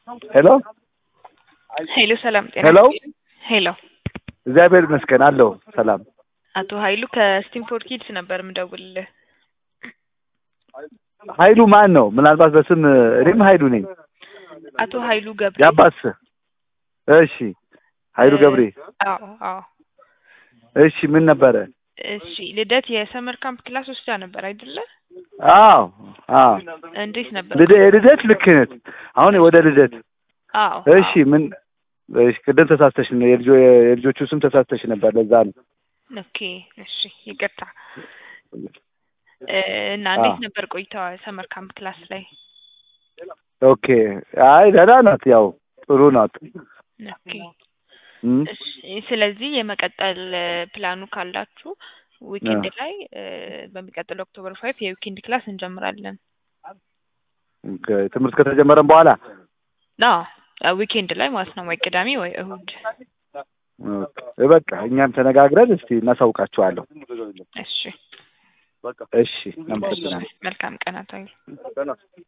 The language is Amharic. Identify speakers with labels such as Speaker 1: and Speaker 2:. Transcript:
Speaker 1: ሄሎ
Speaker 2: ሄሎ ሰላም ጤና
Speaker 1: ሄሎ
Speaker 2: ይስጥልኝ። ሄሎ
Speaker 1: እግዚአብሔር ይመስገን አለሁ ሰላም።
Speaker 2: አቶ ኃይሉ ከስቲምፎርድ ኪድስ ነበር የምደውልልህ።
Speaker 1: ኃይሉ ማን ነው? ምናልባት በስም እኔም ኃይሉ ነኝ።
Speaker 2: አቶ ኃይሉ ገብሬ።
Speaker 1: የአባስ እሺ፣ ኃይሉ ገብሬ።
Speaker 2: አዎ አዎ።
Speaker 1: እሺ ምን ነበረ?
Speaker 2: እሺ ልደት የሰመር ካምፕ ክላስ ወስዳ ነበር አይደለ?
Speaker 1: አዎ አዎ።
Speaker 2: እንዴት ነበር?
Speaker 1: ልደ- የልደት ልክ ነህ። አሁን ወደ ልደት
Speaker 2: አዎ
Speaker 1: እሺ ምን እሺ፣ ቅድም ተሳስተሽ ነው የልጆ- የልጆቹ ስም ተሳስተሽ ነበር። ለዛ ነው
Speaker 2: ኦኬ እሺ ይቅርታ። እ፣ እና እንዴት
Speaker 1: አዎ።
Speaker 2: ነበር ቆይታዋ ሰመር ካምፕ ክላስ ላይ?
Speaker 1: ኦኬ። አይ ደህና ናት፣ ያው ጥሩ ናት።
Speaker 2: ኦኬ
Speaker 1: እም፣
Speaker 2: እሺ ስለዚህ የመቀጠል እ፣ ፕላኑ ካላችሁ ዊኬንድ
Speaker 1: አዎ።
Speaker 2: ላይ እ፣ በሚቀጥለው ኦክቶበር ፋይቭ የዊኬንድ ክላስ እንጀምራለን።
Speaker 1: ኦኬ፣ ትምህርት ከተጀመረም በኋላ
Speaker 2: አዎ ዊኬንድ ላይ ማለት ነው፣ ወይ ቅዳሜ ወይ እሁድ።
Speaker 1: ኦኬ፣ በቃ እኛም ተነጋግረን እስቲ እናሳውቃቸዋለሁ።
Speaker 2: እሺ
Speaker 1: እሺ፣ እናመሰግናለን።
Speaker 2: መልካም ቀናት።